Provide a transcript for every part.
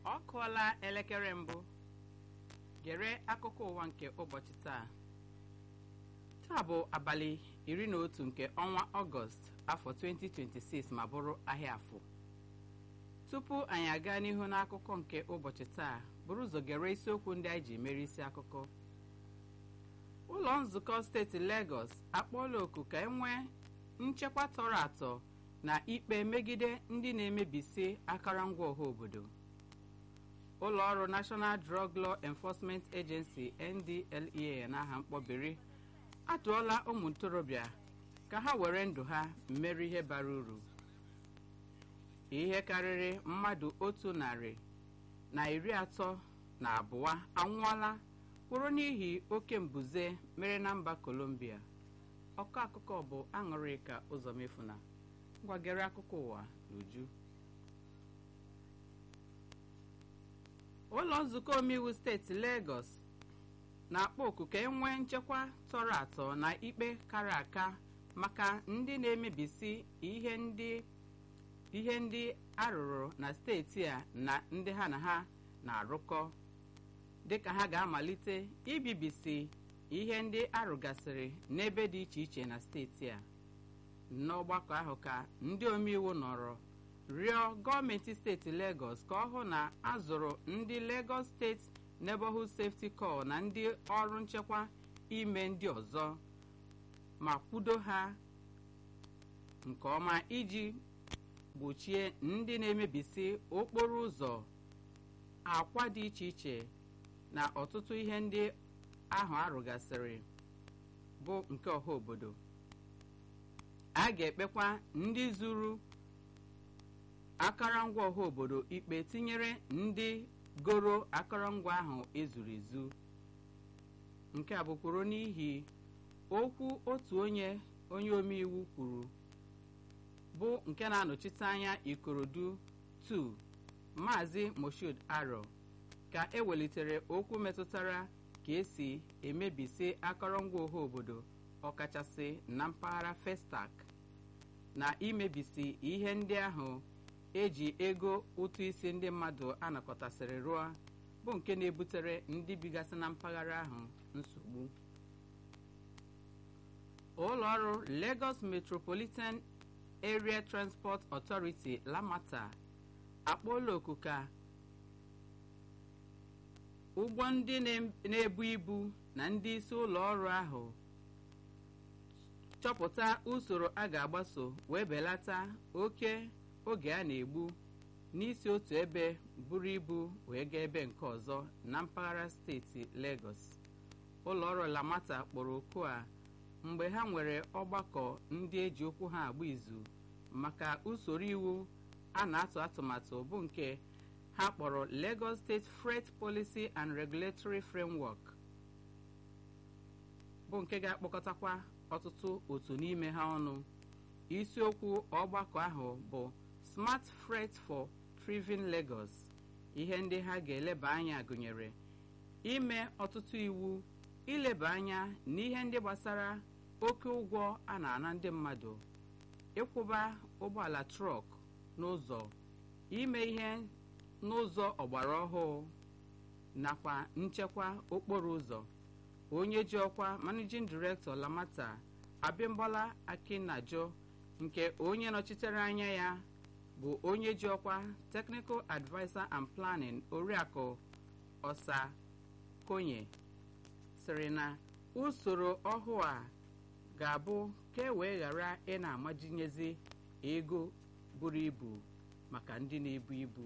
ọ kụọla elekere mbụ gere akụkọ ụwa nke ụbọchị taa taa bụ abalị iri na otu nke ọnwa ọgọst afọ 2026 ma bụrụ ahịa afọ tupu anyị aga n'ihu n'akụkọ nke ụbọchị taa bụrụ ụzọ gere isiokwu ndị anyị ji mere isi akụkọ ụlọ nzukọ steeti Lagos akpọọla oku ka e nwee nchekwa tọrọ atọ na ikpe megide ndị na-emebisi akụrụngwa ọha obodo ụlọ ọrụ National Drug Law Enforcement Agency NDLEA n'aha mkpọbiri atụọla ụmụ ntorobịa ka ha were ndụ ha mmeri ihe bara uru ihe karịrị mmadụ otu narị na iri atọ na abụọ anwụọla kwụrụ n'ihi oke mbuze mere na mba Colombia ọkọ akụkọ bụ aṅụrịka ụzọ mefuna ngwagere akụkọ ụwa n'uju ụlọ nzukọ omeiwu steeti Lagos na-akpọ oku ka e nwee nchekwa tọrọ atọ na ikpe kara aka maka ndị na-emebisi ihe ndị ihe ndị arụrụ na steeti a na ndị ha na ha na-arụkọ dịka ha ga-amalite ibibisi ihe ndị arụgasịrị n'ebe dị iche iche na steeti a n'ọgbakọ ahụ ka ndị omeiwu nọrọ rịọ gọọmenti steeti Lagos ka ọ hụ na azụrụ ndị Lagos steeti Neighborhood Safety Corps na ndị ọrụ nchekwa ime ndị ọzọ ma kwudo ha nke ọma iji gbochie ndị na-emebisi okporo ụzọ akwa dị iche iche na ọtụtụ ihe ndị ahụ arụgasịrị bụ nke ọha obodo a ga-ekpekwa ndị zuru akụrụngwa ọha obodo ikpe tinyere ndị goro akụrụngwa ahụ ezuru ezu nke a bụkwuru n'ihi okwu otu onye onye omeiwu kwuru bụ nke na-anọchite anya Ikorodu 2 Maazị Moshood Aro ka ewelitere okwu metụtara ka esi emebisi akụrụngwa ọha obodo ọkachasị na mpaghara Festac na imebisi ihe ndị ahụ eji ego ụtụ isi ndị mmadụ anakọtasịrị rụọ bụ nke na-ebutere ndị bigasị na mpaghara ahụ nsogbu ụlọ ọrụ Lagos Metropolitan Area Transport Authority Lamata akpọọla oku ka ụgbọ ndị na-ebu ibu na ndị isi ụlọ ọrụ ahụ chọpụta usoro a ga-agbaso wee belata oke oge a na-egbu n'isi otu ebe buru ibu wee gaa ebe nke ọzọ na mpaghara steeti Lagos ụlọ ọrụ Lamata kpọrọ oku a mgbe ha nwere ọgbakọ ndị eji okwu ha agba izu maka usoro iwu a na-atụ atụmatụ bụ nke ha kpọrọ Lagos State Freight Policy and Regulatory Framework bụ nke ga-akpọkọtakwa ọtụtụ otu n'ime ha ọnụ isiokwu ọgbakọ ahụ bụ Smart Freight for Thriving Lagos ihe ndị ha ga-eleba anya gụnyere ime ọtụtụ iwu ileba anya n'ihe ndị gbasara oke ụgwọ a na-ana ndị mmadụ ịkwụba ụgbọala trọk n'ụzọ ime ihe n'ụzọ ọgbara ọhụụ nakwa nchekwa okporo ụzọ onye ji ọkwa managing director Lamata Abimbola Akinajo nke onye nọchitere anya ya bụ onye ji ọkwa technical adviser and planning oriakụ ọsa konye sịrị na usoro ọhụụ a ga-abụ ka e wee ghara ị na-amajinyezi ego buru ibu maka ndị na-ebu ibu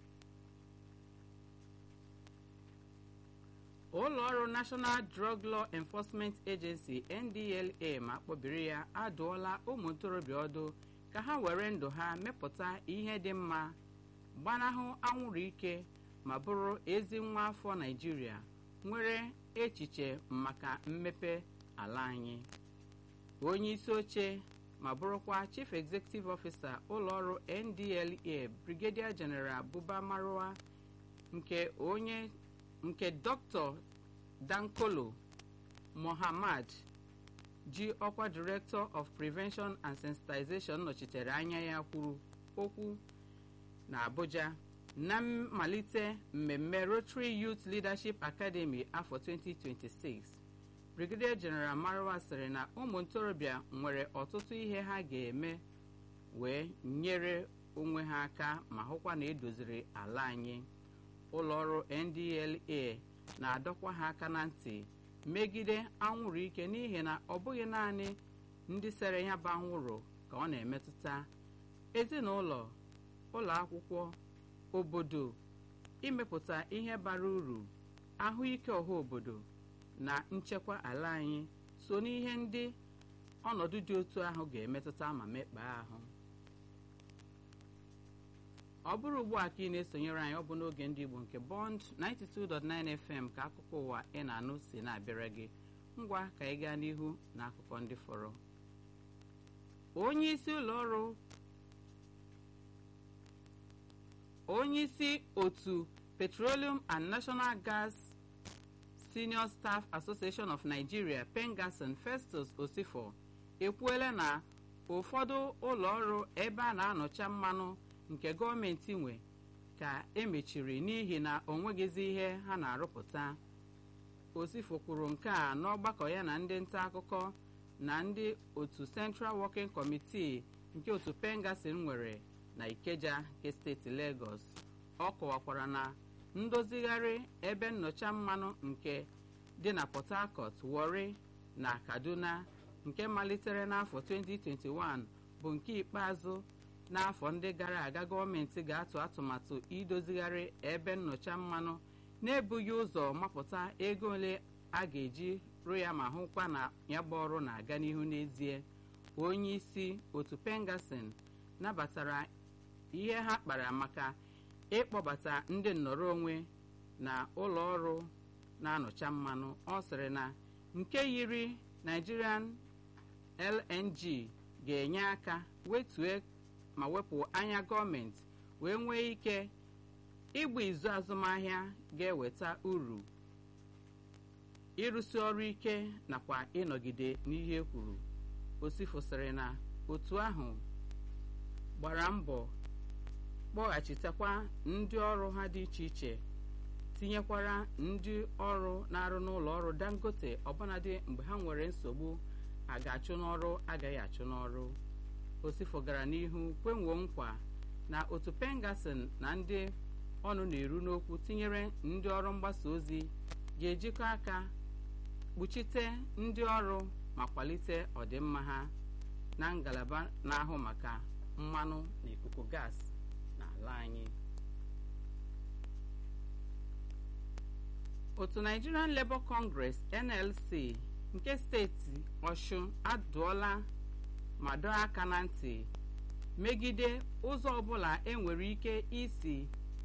ụlọ ọrụ National Drug Law Enforcement Agency NDLA ma kpọbiri ya adụọla ụmụ ntorobịa ọdụ ka ha were ndụ ha mepụta ihe dị mma gbanahụ anwụrụ ike ma bụrụ ezi nwa afọ Naịjirịa nwere echiche maka mmepe ala anyị onye isi oche ma bụrụkwa Chief Executive Officer ụlọọrụ NDLA Brigadier General Buba Marwa nke onye nke Dr. Dankolo Mohammad ji ọkwa Director of Prevention and Sensitization nọchitere anya ya kwuru okwu na Abuja na mmalite mmemme Rotary Youth Leadership Academy afọ 2026 Brigadier General Marwa sịrị na ụmụ ntorobịa nwere ọtụtụ ihe ha ga-eme wee nyere onwe ha aka ma hụkwa na edoziri ala anyị ụlọọrụ NDLA na-adọkwa ha aka na ntị megide anwụrụ ike n'ihi na ọ bụghị naanị ndị sere ya bụ anwụrụ ka ọ na-emetụta ezinụlọ ụlọ akwụkwọ obodo imepụta ihe bara uru ahụike ọha obodo na nchekwa ala anyị so n'ihe ndị ọnọdụ dị otu ahụ ga-emetụta ma mekpaa ahụ ọ bụrụ ugbu a ka ị na-esonyere anyị ọ bụ n'oge ndị Igbo nke Bond 92.9 FM ka akụkọ ụwa ị na-anụ si na-abịara gị ngwa ka ị gaa n'ihu na akụkọ ndị fọrọ onye isi ụlọ ọrụ onye isi otu Petroleum and National Gas Senior Staff Association of Nigeria Pengasson Festus Osifo ekwuela na ụfọdụ ụlọ ọrụ ebe a na-anọcha mmanụ nke gọọmenti nwe ka emechiri n'ihi na o nweghịzi ihe ha na-arụpụta Osifo kwuru nke a n'ọgbakọ ya na ndị nta akụkọ na ndị otu Central Working Committee nke otu Pengasson nwere na Ikeja nke steeti Lagos ọ kọwakwara na ndozigharị ebe nnọcha mmanụ nke dị na Port Harcourt Warri na Kaduna nke malitere n'afọ 2021 bụ nke ikpeazụ n'afọ ndị gara aga gọọmenti ga-atụ atụmatụ idozigharị ebe nnọcha mmanụ na-ebughị ụzọ mapụta ego ole a ga-eji rụ ya ma hụkwa na ya bụ ọrụ na-aga n'ihu n'ezie onye isi otu Pengasson nabatara ihe ha kpara maka ịkpọbata ndị nnọrọ onwe na ụlọ ọrụ na-anọcha mmanụ ọ sịrị na nke yiri Nigerian LNG ga-enye aka wetue ma wepụ anya gọọmenti wee nwee ike ịgba izu azụmahịa ga-eweta uru ịrụsi ọrụ ike nakwa ịnọgide n'ihe kwuru Osifo sịrị na otu ahụ gbara mbọ kpọghachitekwa ndị ọrụ ha dị iche iche tinyekwara ndị ọrụ na-arụ n'ụlọ ọrụ Dangote ọbụnadị mgbe ha nwere nsogbu a ga-achụ n'ọrụ agaghị achụ n'ọrụ Osifo gara n'ihu kwenwuo nkwa na otu Pengasson na ndị ọnụ na-eru n'okwu tinyere ndị ọrụ mgbasa ozi ga-ejikọ aka kpuchite ndị ọrụ ma kwalite ọdịmma ha na ngalaba na-ahụ maka mmanụ na ikuku gas n'ala anyị otu Nigerian Labour Congress NLC nke steeti Ọshụn adụọla ma dọọ aka na ntị megide ụzọ ọbụla enwere ike isi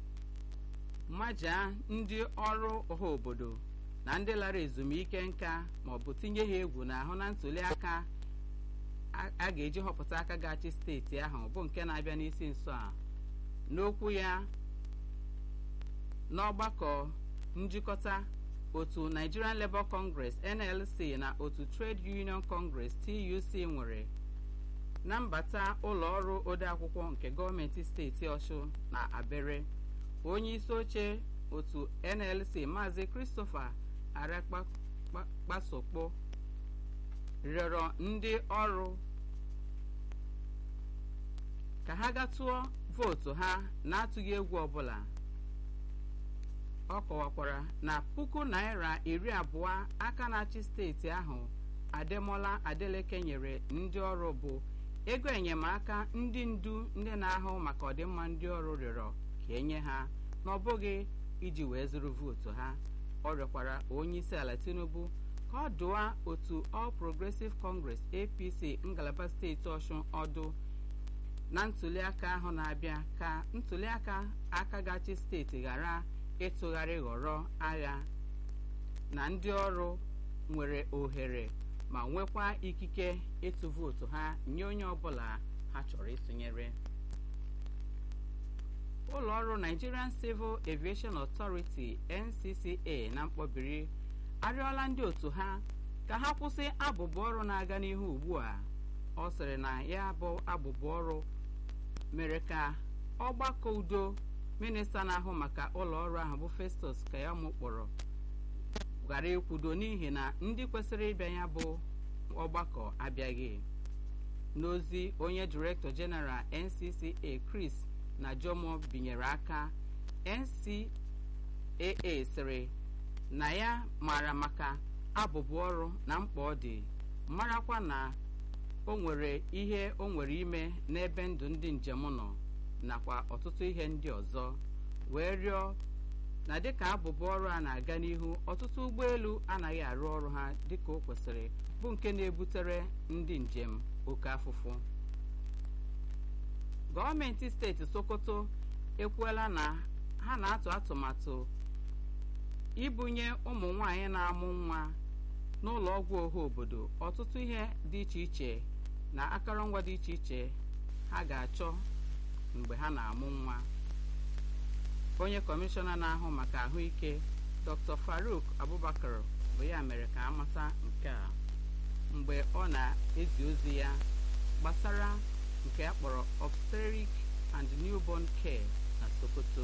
majaa ndị ọrụ ọha obodo na ndị lara ezumike nka maọbụ tinye ha egwu n'ahụ na ntuli aka a ga-eji họpụta aka ga-achị steeti ahụ bụ nke na-abịa n'isi nso a n'okwu ya n'ọgbakọ njikọta otu Nigerian Labour Congress NLC na otu Trade Union Congress TUC nwere na mbata ụlọ ọrụ odeakwụkwọ nke gọọmenti steeti Ọshụ na Abere onye isi oche otu NLC Maazị Christopher Arakpasokpo rịọrọ ndị ọrụ ka ha gatụọ vootu ha na-atụghị egwu ọbụla ọ kọwakwara na puku naira iri abụọ aka na-achị steeti ahụ Ademola Adeleke nyere ndị ọrụ bụ ego enyemaka ndị ndu ndị na-ahụ maka ọdịmma ndị ọrụ rịọrọ ka enye ha na ọ bụghị iji wee zụrụ vootu ha ọ rịọkwara onye isi ala Tinubu ka ọ dụwa otu All Progressive Congress APC ngalaba steeti Ọshụn ọdụ na ntuliaka ahụ na-abịa ka ntuliaka aka gachi steeti ghara ịtụgharị ghọrọ agha na ndị ọrụ nwere ohere ma nwekwa ikike ịtụ vootu ha nye onye ọbụla ha chọrọ ịtụnyere ụlọ ọrụ Nigerian Civil Aviation Authority NCCA na mkpọbiri arịọla ndị otu ha ka ha kwụsị abụbụ ọrụ na-aga n'ihu ugbu a ọ sịrị na ya bụ abụbụ ọrụ mere ka ọgbakọ udo minista na-ahụ maka ụlọ ọrụ ahụ bụ festus kayamo kpọrọ ghara ikwudo n'ihi na ndị kwesịrị ịbịa ya bụ ọgbakọ abịaghị n'ozi onye direktọ jeneral ncca chris na jomo binyere aka ncaa sịrị na ya maara maka abụbụ ọrụ na mkpa ọ dị marakwa na o nwere ihe o nwere ime n'ebe ndụ ndị njem nọ nakwa ọtụtụ ihe ndị ọzọ wee rịọ na dịka abụbụ ọrụ a na-aga n'ihu ọtụtụ ụgbọelu anaghị arụ ọrụ ha dịka o kwesịrị bụ nke na-ebutere ndị njem oke afụfụ gọọmenti steeti sokoto ekwuola na ha na-atụ atụmatụ ibunye ụmụ nwanyị na-amụ nwa n'ụlọ ọgwụ ọha obodo ọtụtụ ihe dị iche iche na akụrụngwa dị iche iche ha ga-achọ mgbe ha na-amụ nwa onye kọmishọna na-ahụ maka ahụike dr faruk abubakar bụ ya mere ka amata nke a mgbe ọ na-ezi ozi ya gbasara nke a kpọrọ obstetric and newborn care na sokoto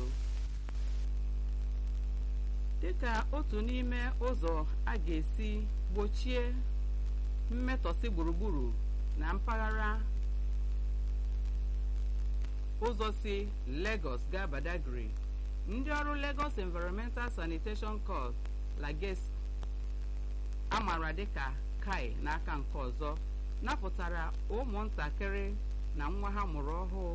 dịka otu n'ime ụzọ a ga-esi gbochie mmetọsị gburugburu na mpaghara ụzọ si Lagos gaa Badagry ndị ọrụ Lagos Environmental Sanitation Corps Lages amara dịka kai n'aka nke ọzọ napụtara ụmụntakịrị na nwa ha mụrụ ọhụụ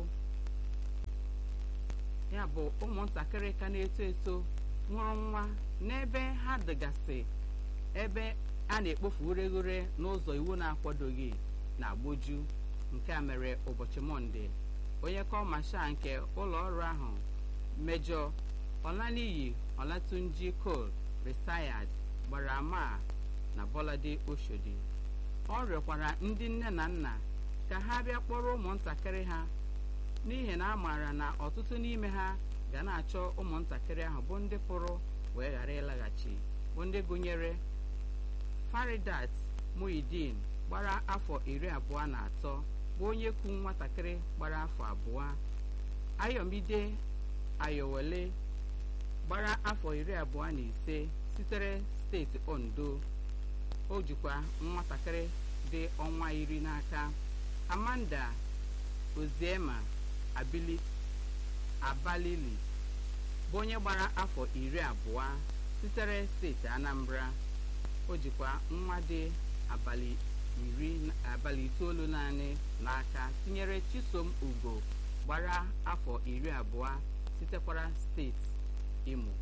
ya bụ ụmụntakịrị ka na-eto eto nwụrụ nwa n'ebe ha dịgasị ebe a na-ekpofu ureghure n'ụzọ iwu na-akwadoghị na agboju nke a mere ụbọchị mọnde onye kọmasha nke ụlọ ọrụ ahụ mejọ ọlaniyi ọlatunji kol retired gbara ama na bọlade oshodi ọ rịọkwara ndị nne na nna ka ha bịa kpọrọ ụmụntakịrị ha n'ihi na a maara na ọtụtụ n'ime ha ga na-achọ ụmụntakịrị ahụ bụ ndị pụrụ wee ghara ịlaghachi bụ ndị gụnyere faridat muhidin gbara afọ iri abụọ na atọ bụ onye ku nwatakịrị gbara afọ abụọ ayọmide ayọwele gbara afọ iri abụọ na ise sitere steeti ondo o jikwa nwatakịrị dị ọnwa iri n'aka amanda oziema abili abalili bụ onye gbara afọ iri abụọ sitere steeti anambra o jikwa nwa dị abalị iri abalị itoolu naanị n'aka tinyere chisom ugo gbara afọ iri abụọ sitekwara steeti imo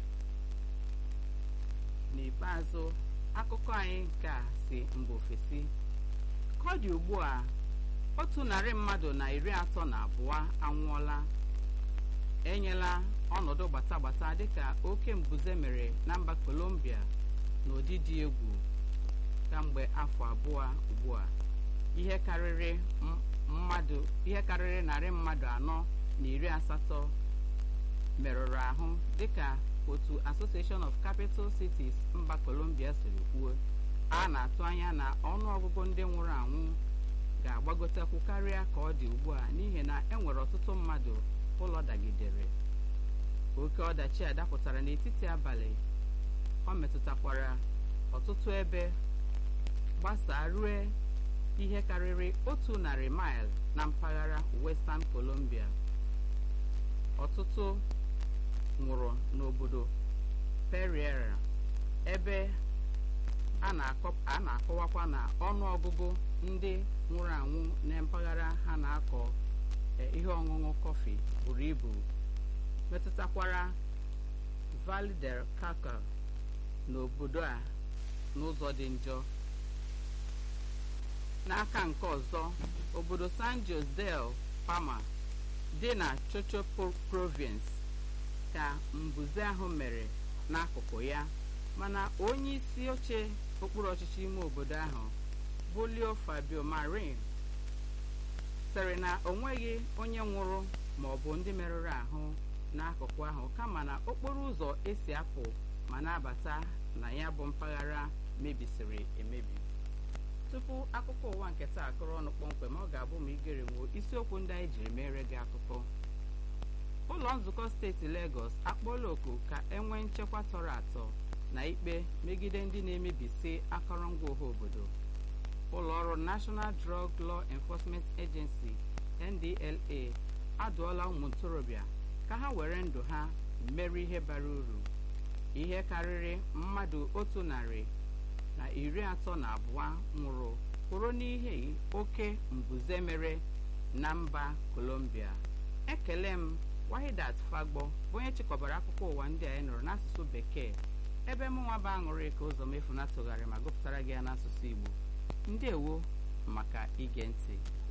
n'ikpeazụ akụkọ anyị nke a si mba ofesi ka ọ dị ugbu a otu narị mmadụ na iri atọ na abụọ anwụọla enyela ọnọdụ gbatagbata dịka oke mbuze mere na mba kolombia n'ụdị dị egwu kamgbe afọ abụọ ugbu a ihe karịrị mmadụ ihe karịrị narị mmadụ anọ na iri asatọ merụrụ ahụ dịka otu association of capital cities mba colombia siri kwuo a na-atụ anya na ọnụ ọgụgụ ndị nwụrụ anwụ ga-agbagotekwu karịa ka ọ dị ugbu a n'ihi na e nwere ọtụtụ mmadụ ụlọ dagidere oke ọdachi a dapụtara n'etiti abalị ọ metụtakwara ọtụtụ ebe gbasaa rue ihe karịrị otu narị maịl na mpaghara western colombia ọtụtụ nwụrụ n'obodo periera ebe a na-akọwakwa na ọnụ ọgụgụ ndị nwụrụ anwụ na mpaghara ha na-akọ ihe ọṅụṅụ kọfị buru ibu metụtakwara Valle del Cauca n'obodo a n'ụzọ dị njọ n'aka nke ọzọ obodo San Jose del Palma dị na Chocho Province ka mbuze ahụ mere n'akụkụ ya mana onye isi oche okpuru ọchịchị ime obodo ahụ bụ Leo Fabio Marin sịrị na o nweghị onye nwụrụ ma ọ bụ ndị merụrụ ahụ n'akụkụ ahụ kama na okporo ụzọ esi apụ ma na-abata na ya bụ mpaghara mebisiri emebi tupu akụkọ ụwa nke taa akụrụ ọnụ kpọmkwem ọ ga-abụ ma igere nwuo isiokwu ndị anyị jiri mere gị akụkọ ụlọ nzukọ steeti Lagos akpọọla oku ka enwee nchekwa tọrọ atọ na ikpe megide ndị na-emebisi akọrọngwa ọha obodo ụlọ ọrụ National Drug Law Enforcement Agency NDLA adụọla ụmụ ntorobịa ka ha were ndụ ha mere ihe bara uru ihe karịrị mmadụ otu narị na iri atọ na abụọ nwụrụ kwụrụ n'ihe oke mbuze mere na mba Colombia ekele m Wahidat Fagbo bụ onye chịkọbara akụkọ ụwa ndị a anyị nụrụ n'asụsụ bekee ebe mụnwa bụ aṅụrị ka ụzọ mefu na tụgharị ma gụpụtara gị ya n'asụsụ Igbo ndewo maka ige ntị